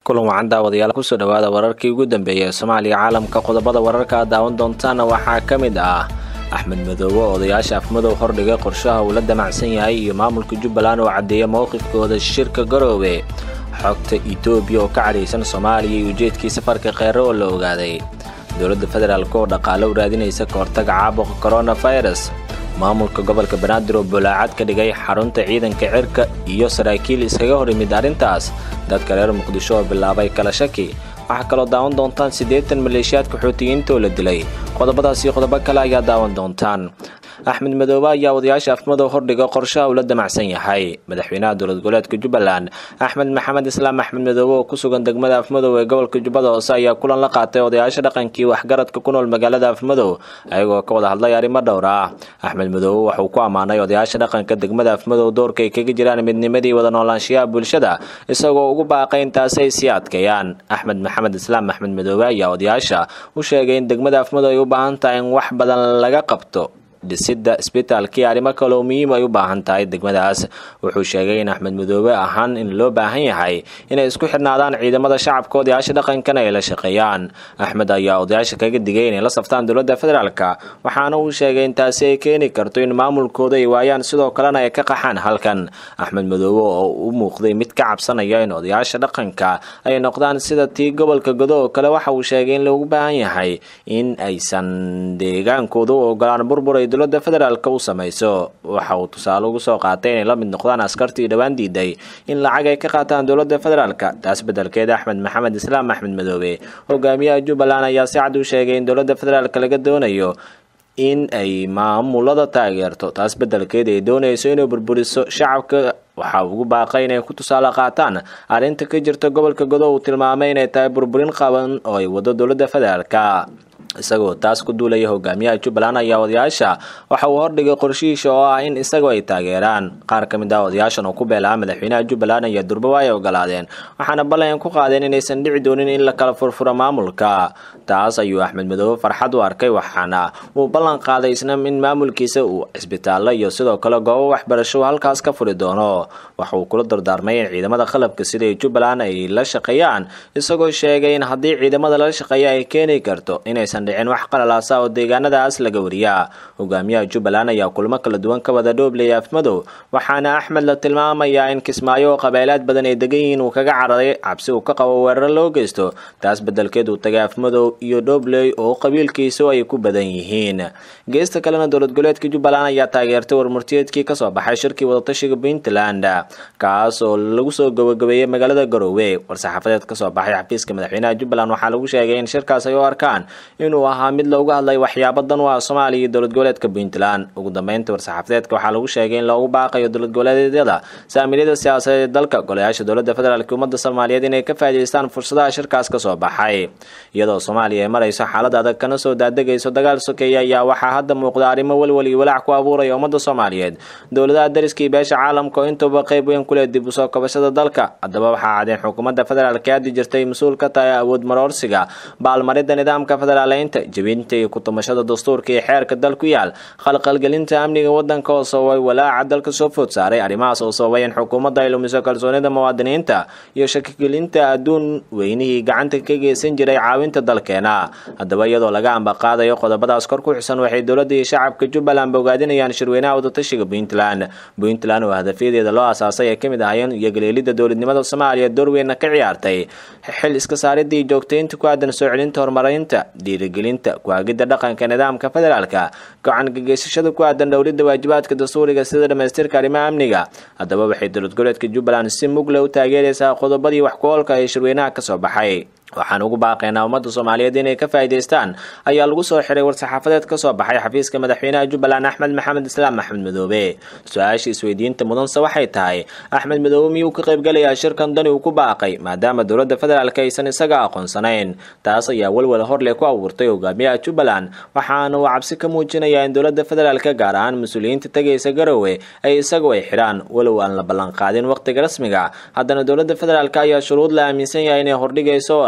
kulan wacan daawadayaal kusoo dhawaada wararkii ugu dambeeyay ee soomaaliya caalamka qodobada wararka aad daawan doontaana waxaa ka mid ah axmed madoobe oo odayaasha afmadow hordhigay qorshaha uu la damacsan yahay iyo maamulka jubbaland oo caddeeya mowqifkooda shirka garoobe xogta etoobiya oo ka cadhaysan soomaaliya iyo ujeedkii safarka kheyre oo la ogaaday dowladda federaalk oo dhaqaale u raadinaysa ka hortaga caabuqa koronafirus maamulka gobolka banaadir oo bulaacad ka dhigay xarunta ciidanka cirka iyo saraakiil iskaga hor yimid arrintaas dadka reer muqdisho oo bilaabay kala shaki waxaa kaloo daawan doontaan siddeetan maleeshiyaadka xootiyiinta oo la dilay qodobadaas iyo qodobo kale ayaa daawan doontaan axmed madoobe ayaa odayaasha afmadow hordhiga qorshaha uu la damacsan yahay madaxweynaha dowlad goboleedka jubbaland axmed maxamed islaam axmed madoobe oo ku sugan degmada afmadow ee gobolka jubbada hoose ayaa kulan la qaatay odayaasha dhaqankii waxgaradka ku nool magaalada afmadow ayagoo ka wada hadlay arrimo dhowr ah axmed madoobe waxauu ku ammaanay odayaasha dhaqanka degmada afmadow doorka ay kaga jiraan midnimadii wada noolaanshiyaha bulshada isagoo ugu baaqay intaasi ay sii adkeeyaan axmed maxamed islaam axmed madoobe ayaa odayaasha u sheegay in degmada afmadow ay u baahan tahay in wax badan laga qabto dhisidda isbitaalkii arrimo kaloo muhiim ay u baahan tahay degmadaas wuxuu sheegay in axmed madoobe ahaan in loo baahan yahay inay isku xidhnaadaan ciidamada shacabka odayaasha dhaqankana ay la shaqeeyaan axmed ayaa odayaasha kaga digay inay la saftaan dowladda federaalka waxaana uu sheegay in taasi ay keeni karto in maamulkooda ay waayaan sidoo kalena ay ka qaxaan halkan axmed madoobe oo u muuqday mid ka cabsanaya in odayaasha dhaqanka ay noqdaan sida tii gobolka godo oo kale waxa uu sheegay in loogu baahan yahay in aysan deegaankooda u ogolaan burbur ay dowladda federaalk u samayso waxa uu tusaale ugu soo qaatay inay la mid noqdaan askartii dhowaan diiday in lacag ay ka qaataan dowladda federaalka taas beddelkeeda axmed maxamed islaam axmed madoobe hogaamiyaha jubbaland ayaa si cad u sheegay in dowladda federaalk laga doonayo in ay maamulada taageerto taas beddelkeeda ay doonayso inay burburiso shacabka waxa ugu baaqay inay ku tusaale qaataan arrinta ka jirta gobolka godo uu tilmaamay inay tahay burburin qaban oo ay wado dowladda federaalka isagoo taas ku duulaya hogaamiyaha jubbaland ayaa odayaasha waxa uu hordhigay qorshihiisha oo ah in isagoo ay taageeraan qaar ka mid ah odayaashan oo ku beelaha madaxweynaha jubbaland ayaa durbawa ay ogolaadeen waxaana ballan ku qaadeen inaysan dhici doonin in la kala furfuro maamulka taas ayuu axmed madoobe farxad u arkay waxaana uu ballan qaaday isna in maamulkiisa uu cisbitaallo iyo sidoo kale goobo waxbarasho halkaas ka furi doono waxa uu kula dardaarmay in ciidamada qalabka sida ay jubbaland ay la shaqeeyaan isagoo sheegay in haddii ciidamada lala shaqeeya ay keeni karto inaysan dhicin wax qalalaasa oo deegaanadaas laga wariyaa hogaamiyaha jubbaland ayaa kulmo kala duwan ka wada dhooblaya afmadow waxaana axmed la tilmaamayaa in kismaayo oo qabeelaad badan ay degan yihiin uu kaga cararay cabsi uu ka qabo weeraro loo geysto taas beddelkeed uu tagay afmadow iyo dhobley oo qabiilkiisu ay ku badan yihiin geesta kalena dowlad goboleedka jubbaland ayaa taageertay warmurtiyeedkii kasoo baxay shirkii wadatashiga puntland kaas oo lagu soo gabagabeeyey magaalada garoowe war-saxaafadeed kasoo baxay xafiiska madaxweynaha jubbaland waxaa lagu sheegay in shirkaas ay u arkaan inuu ahaa mid loogu hadlay waxyaabo dan u ah soomaaliya iyo dowlad goboleedka puntland ugu dambeynta war-saxaafadeedka waxaa lagu sheegay in loogu baaqayo dowlad goboleedyada saamiliyada siyaasadeed ee dalka golayaasha dowladda federaalk ummadda soomaaliyeed inay ka faa'idaystaan fursadaha shirkaas kasoo baxay iyadoo soomaaliya ay marayso xaalad adag kana soo daadegayso dagaal sokeeya ayaa waxaa hadda muuqda arrimo welwel iyo walaac ku abuuraya ummadda soomaaliyeed dowladaha dariskii beesha caalamka oo intuba qayb weyn kuleh dib usoo kabashada dalka haddaba waxaa cadeen xukuumadda federaalk ee haddi jirtay mas-uul ka tahay awood maroorsiga baalmaridda nidaamka federaaleynta jebinta iyo kutumashada dastuurka iyo xeerka dal ku yaal khalqalgelinta amniga wadanka oo sababay walaaca dalka soo food saaray arrimahaas oo sababay in xukuumadda ay lumiso kalsoonida muwaadiniinta iyo shakigelinta adduun weynihii gacanta ka geysan jiray caawinta dalkeena haddaba iyadoo laga ambaqaadayo qodobadaas kor ku xusan waxay dowladda iyo shacabka jubbaland bogaadinayaan shirweynaha wadatashiga puntland puntland oo hadafyadeeda loo asaasay ay ka mid ahayeen iyo galeelidda dowladnimada soomaaliya doorweynna ka ciyaartay xil iska saaridda iyo joogtaynta ku aadan soo celinta horumarinta dhiirigelinta kuhaagidda dhaqanka nidaamka federaalka gacan gageysashada ku aadan dhowlidda waajibaadka dastuuriga sida dhamaystirka arrimaha amniga haddaba waxay dowlad goboleedka jubbaland si mugle u taageeraysaa qodobadii wax ku oolka ee shirweynaha kasoo baxay waxaan ugu baaqaynaa ummadda soomaaliyeed inay ka faa'idaystaan ayaa lagu soo xiray war-saxaafadeed ka soo baxay xafiiska madaxweynaha jubbaland axmed maxamed islaam axmed madoobe su-aasha isweydiinta mudanse waxay tahay axmed madoobe miyuu ka qaybgalayaa shirkan dani uu ku baaqay maadaama dowladda federaalk aysan isaga aqoonsanayn taas ayaa welwel horleh ku abuurtay hogaamiyaha jubbaland waxaana uu cabsi ka muujinayaa in dowladda federaalk gaar ahaan mas-uuliyiinta tegaysa garowe ay isagu ay xidhaan walow aan la ballanqaadin wakhtiga rasmiga haddana dowladda federaalk ayaa shuruud la aaminsan yahay inay hordhigayso oo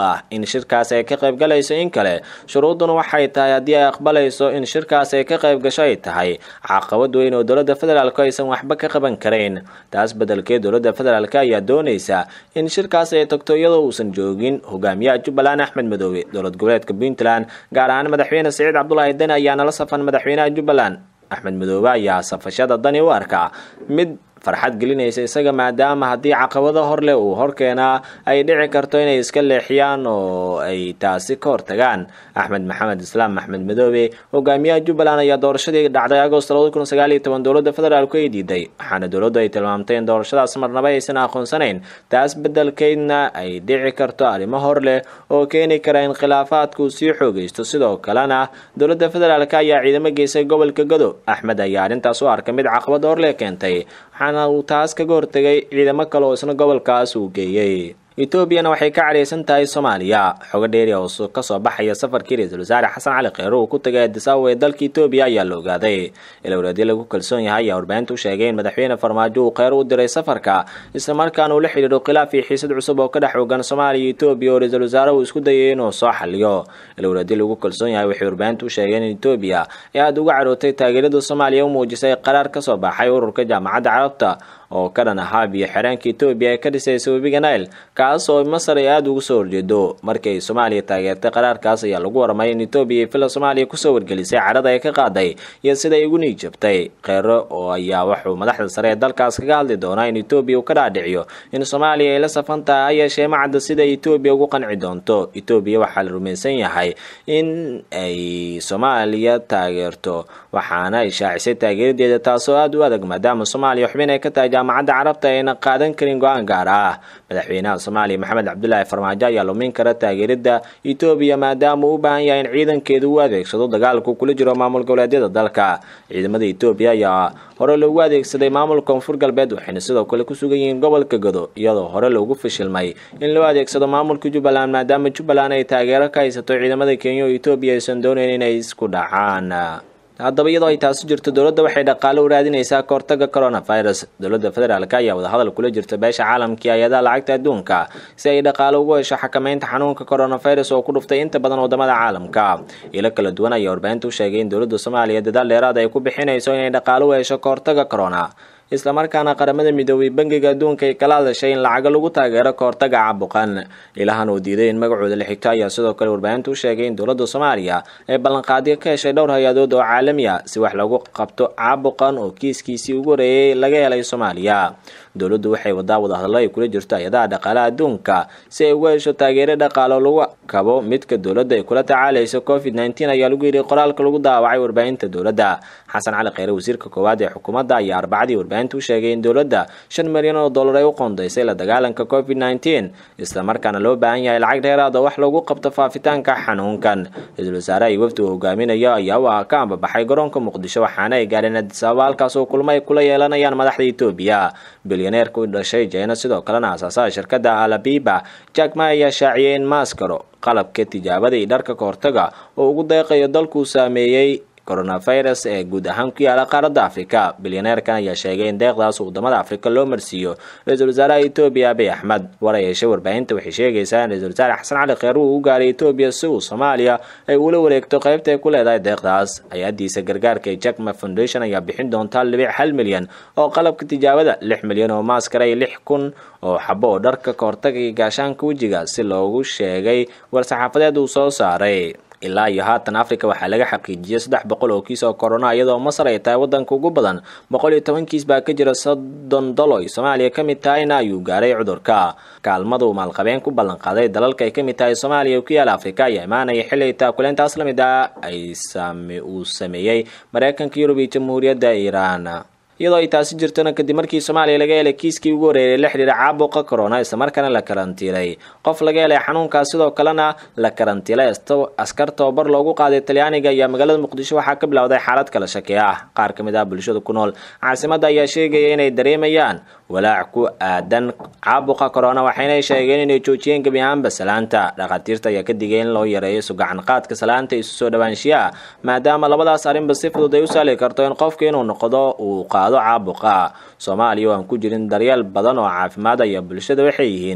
ah in shirkaas ay ka qaybgalayso in kale shuruuduna waxay tahay haddii ay aqbalayso in shirkaas ay ka qayb gasho ay tahay caqabad weyn oo dowladda federaalk aysan waxba ka qaban karayn taas bedelkeed dowladda federaalk ayaa doonaysa in shirkaas ay tagto iyadoo uusan joogin hogaamiyaha jubbaland axmed madoobe dowlad goboleedka puntland gaar ahaan madaxweyne siciid cabdulaahi deni ayaana la safan madaxweynaha jubbaland axmed madoobe ayaa safashada dani u arkaa mid farxad gelinaysa isaga maadaama haddii caqabado hor leh uu horkeenaa ay dhici karto inay iska leexiyaan oo ay taasi ka hortagaan axmed maxamed islaam axmed madoobe hogaamiyaha jubbaland ayaa doorashadii dhacday agost labada kun sagaal iyo toban dowladda federaalku ay diiday waxaana dowladdu ay tilmaamtay in doorashadaas marnaba aysan aqoonsanayn taas bedelkeydna ay dhici karto arrimo hor leh oo keeni kara in khilaafaadku sii xoogaysto sidoo kalena dowladda federaalk ayaa ciidamo geysay gobolka gado axmed ayaa arrintaas u arkay mid caqabad hor leh keentay waxaana uu taas kaga hortegay ciidamo kale oo isna gobolkaas uu geeyey etoobiyana waxay ka cadhaysan tahay soomaaliya xogo dheeri oo kasoo baxaya safarkii ra-iisul wasaare xasan cali kheyre uu ku tagay adisaawa ee dalka etoobiya ayaa la ogaaday ilowreedyo lagu kalsoon yahay ayaa warbaahinta u sheegay in madaxweyne farmaajo uu kheyre u diray safarka islamarkaana uu la xidhiidho khilaaf iyo xiisad cusub oo ka dhex ogan soomaaliya iyo etoobiya oo ra-iisul wasaare uu isku dayay inuu soo xaliyo ilowreedyo lagu kalsoon yahay waxay warbaahinta u sheegeen in etoobiya ay aada uga carootay taageerada soomaaliya u muujisay qaraar kasoo baxay ururka jaamacadda carabta oo ka dhan ahaa biyo xireenka etoobiya ee ka dhisaysa webiga nile kaas oo masar ay aada ugu soo horjeedo markii ay soomaaliya taageertay qaraarkaas ayaa lagu warmay in etoobiya ay fila soomaaliya kusoo wargelisay carada ay ka qaaday iyo siday ugu niijabtay kheyre oo ayaa wuxuu madaxda sare ee dalkaas kaga hadli doonaa in etoobiya uu ka dhaadhiciyo in soomaaliya ay la safan tahay ha yeeshee macadda sida etoobiya ugu qanci doonto etoobiya waxaa la rumaysan yahay in ay soomaaliya taageerto waxaana ay shaacisay taageeradeeda taasoo aada u adag maadaama soomaaliya xubin ay ka tahay jaamacadda carabta ayna qaadan karin go-aan gaar ah madaxweynaha soomaaliya maxamed cabdulaahi farmaajo ayaa lumin kara taageerada etoobiya maadaama uu u baahan yahay in ciidankeedu u adeegsado dagaalku kula jiro maamul goboleedyada dalka ciidamada etoobiya ayaa hore loogu adeegsaday maamulka koonfur galbeed waxayna sidoo kale ku sugan yihiin gobolka gado iyadoo hore loogu fashilmay in loo adeegsado maamulka jubbaland maadaama jubbaland ay taageero ka haysato ciidamada kenya oo etoobiya aysan doonayn inay isku dhacaan haddaba iyadoo ay taasi jirto dowladda waxay dhaqaale u raadinaysaa kahortaga coronavirus dowladda federaalk ayaa wadahadal kula jirta beesha caalamkii hay-adaha lacagta adduunka si ay dhaqaale ugu hesho xakameynta xanuunka coronavirus oo ku dhuftay inta badan wadamada caalamka ilo kala duwan ayaa warbaahinta u sheegay in dowladda soomaaliya dadaal dheeraad ay ku bixinayso inay dhaqaale u hesho kahortaga corona islamarkaana qaramada midoobay bangiga adduunka ay kala hadashay in lacago lagu taageero kahortaga caabuqan ilahan uu diiday in magacooda la xigto ayaa sidoo kale warbaahinta u sheegay in dowladda soomaaliya ay ballanqaadyo ka heshay dhowr hay-adood oo caalami ah si wax lagu qabto caabuqan oo kiiskiisii ugu horeeyay laga helay soomaaliya dowladdu waxay wadaa wadahadallo ay kula jirto hay-adaha dhaqaalaha adduunka si ay uga hesho taageero dhaqaalo lagu kabo midka dowladda ay kula tacaalayso covid nneteen ayaa lagu yidhi qoraalka lagu daawacay warbaahinta dowladda xasan cali kheyre wasiirka koowaad ee xukuumadda ayaa arbacadii warbaahinta u sheegay in dowladda shan milyan oo dollar ay u qoondaysay la dagaalanka covid nneteen islamarkaana loo baahan yahay lacag dheeraad oo wax lagu qabto faafitaanka xanuunkan ra-iisul wasaare ay wafdi uu hogaaminayo ayaa u ka ambabaxay garoonka muqdisho waxaana ay gaadheen adisababa halkaas oo kulmo ay kula yeelanayaan madaxda etoobiya bilyaneerka u dhashay jeyna sidoo kalena aasaasaha shirkadda alabiba jack ma ayaa shaaciyay in maaskaro qalabka tijaabada iyo dharka kahortaga oo ugu deeqayo dalkuu saameeyey coronavirus ee guud ahaan ku yaala qaaradda afrika bilyaneerkan ayaa sheegay in deeqdaas wadamada afrika loo marsiiyo ra-iisul wasaaraha etoobiya abiy axmed war ay heshay warbaahinta waxay sheegaysaa in ra-isul wasaare xasan cali kheyre uu u gaaray etoobiya si uu soomaaliya ay ula wareegto qaybta ay ku leedahay deeqdaas hay-adiisa gargaarka ee jackma foundation ayaa bixin doontaa libic hal milyan oo qalabka tijaabada lix milyan oo maaskara iyo lix kun oo xabo oo dharka kahortaga iyo gaashaanka wejiga si loogu sheegay war-saxaafadeed uu soo saaray ilaa iyo haatan africa waxaa laga xaqiijiyay saddex boqol oo kiis oo corona iyadoo masar ay tahay wadanka ugu badan boqol iyo toban kiis baa ka jira soddon dalo ay soomaaliya ka mid tahayna ayuu gaaray cudurka kaalmada uu maalqabeen ku ballanqaaday dalalka ay ka mid tahay soomaaliya ku yaala afrika ayaa imaanaya xilli taakuleentaas la mid ah ay uu sameeyey mareykanka yurub iyo jamhuuriyadda iiraan iyadoo ay taasi jirtona kadib markii soomaaliya laga helay kiiskii ugu horeeyay la xidhiira caabuqa corona islamarkaana la karantiilay qof laga helay xanuunkaas sidoo kalena la karantiilay askar tababar loogu qaaday talyaaniga ayaa magaalada muqdisho waxaa ka bilowday xaalad kala shaki ah qaar ka mid ah bulshada ku nool caasimadda ayaa sheegaya inay dareemayaan walaac ku aadan caabuqa corona waxayna sheegeen inay joojiyeen gebi ahaanba salaanta dhakhaatiirta ayaa ka digay in loo yareeyo sugacan qaadka salaanta isu soo dhawaanshiyaha maadaama labadaas arrinba si fudud ay u sahli karto in qofka inuu noqdo uu qaado caabuqa soomaaliya oo aan ku jirin daryeel badan oo caafimaad ayaa bulshada waxay yihiin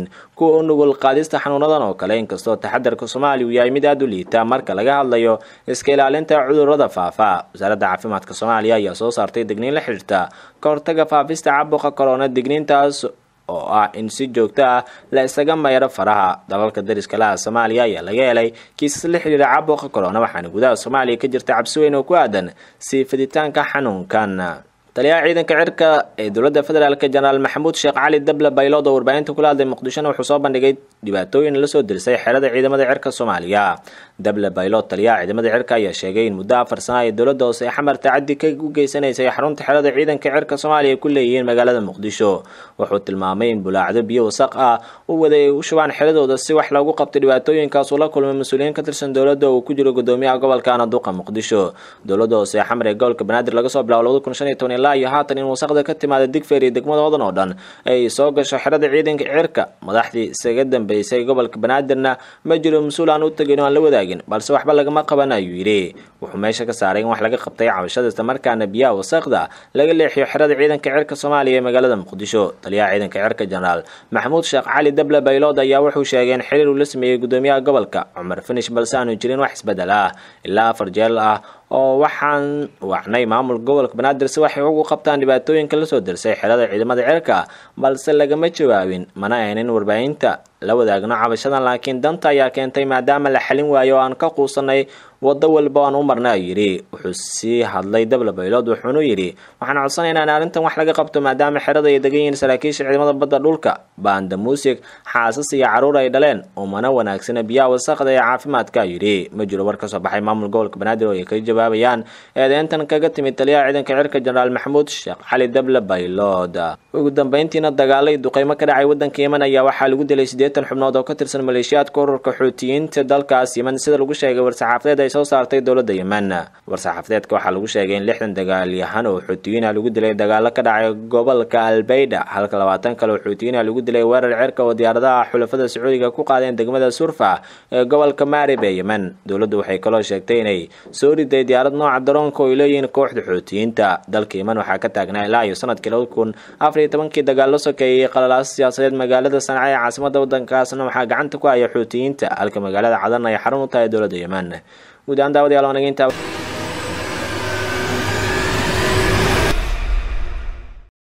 kuwa u nugul qaadista xanuunadan oo kale inkastoo taxadarka soomaaliya uu yahay mid aada u liita marka laga hadlayo iska ilaalinta cudurrada faafa wasaaradda caafimaadka soomaaliya ayaa soo saartay digniin la xidhiirta ka hortaga faafista caabuqa corona digniintaas oo ah in si joogto ah la isaga mayro faraha dalalka dariska laha soomaaliya ayaa laga helay kiisas la xidhiira caabuqa corona waxaana gudaha soomaaliya ka jirta cabsi weyn oo ku aadan sii fiditaanka xanuunkan taliyaha ciidanka cirka ee dowladda federaalk jenaraal maxamuud sheekh cali dable baylood oo warbaahinta kula hadlay muqdishona wuxuu soo bandhigay dhibaatooyin lasoo dirsay xerada ciidamada cirka soomaaliya dable baylood taliyaha ciidamada cirka ayaa sheegay in muddo afar sana ay dowladda hoose xamar tacadi ka u geysanaysay xarunta xerada ciidanka cirka soomaaliya ay ku leeyihiin magaalada muqdisho wuxuu tilmaamay in bulaacdo biyo wasaq ah u waday ay u shubaan xeradooda si wax loogu qabto dhibaatooyinkaas uu la kulmay mas-uuliyiin ka tirsan dowladda uu ku jiro gudoomiyaha gobolka anaduqa muqdisho dowladda hoose xamar ee gobolka banaadir laga soo bilaabo labada kun shan iyo toban ilaa iyo haatan in wasaqda ka timaada digfeer iyo degmada hodan oo dhan ay soo gasho xerada ciidanka cirka madaxdii isaga dambeysay gobolka banaadirna ma jiro mas-uul aan u tegin oo aan la wadaagin balse waxba lagama qaban ayuu yidhi wuxuu meesha ka saaray in wax laga qabtay cabashada islamarkaana biyaha wasaqda laga leexiyo xerada ciidanka cirka soomaaliya ee magaalada muqdisho taliyaha ciidanka cirka jenaraal maxamuud sheekh cali dable baylood ayaa wuxuu sheegay in xiriir uu la sameeyey gudoomiyaha gobolka cumar finish balse aanu jirin wax isbedel ah ilaa afar jeel ah oo waxaan wacnay maamulka gobolka banaadir si waxay ugu qabtaan dhibaatooyinka lasoo dirsay xerada ciidamada cirka balse lagama jawaabin mana aynin warbaahinta la wadaagno cabashadan laakiin danta ayaa keentay maadaama la xalin waayo oo aan ka quusanay waddo walba aan u marna ayuu yidhi wuxuu sii hadlay dable baylood wuxuunu yidhi waxaan codsanaynaa in arrintan wax laga qabto maadaama xerada ay degan yihiin saraakiisha ciidamada badda dhulka baanda muusig xaasas iyo carruur ay dhaleen umana wanaagsana biyaha wasaqda ee caafimaadka ayuu yidhi ma jiro war ka soo baxay maamul gobolka banaadir oo ay kaga jawaabayaan eedeyntan kaga timid taliyaha ciidanka cirka jenaraal maxamuud sheekh cali dable baylood ugu dambeyntiina dagaalay duqeymo ka dhacay waddanka yemen ayaa waxaa lagu dilay siddeetan xubnood oo ka tirsan maleeshiyaadka ururka xuutiyiinta dalkaas yemen sida lagu sheegay war-saxaafadeed ay soo saartay dowladda yemen war-saxaafadeedka waxaa lagu sheegay in lixdan dagaalyahan oo xuutiyiin ah lagu dilay dagaalo ka dhacay gobolka albayda halka labaatan kale oo xuutiyiin ah lagu dilay weerar cirka oo diyaaradaha xulafada sacuudiga ku qaadeen degmada surfa ee gobolka maarib ee yemen dowladdu waxay kaloo sheegtay inay soo riday diyaarad nooca daroonka oo ay leeyihiin kooxda xuutiyiinta dalka yemen waxaa ka taagnaa ilaa iyo sanadkii laba kun afar iyo tobankii dagaallo sokeeyey qalalaas siyaasadeed magaalada sanca ee caasimada waddankaasna waxaa gacanta ku haya xuutiyiinta halka magaalada cadan ay xarun u tahay dowladda yemen guud ahaan daawadayaal wanageynta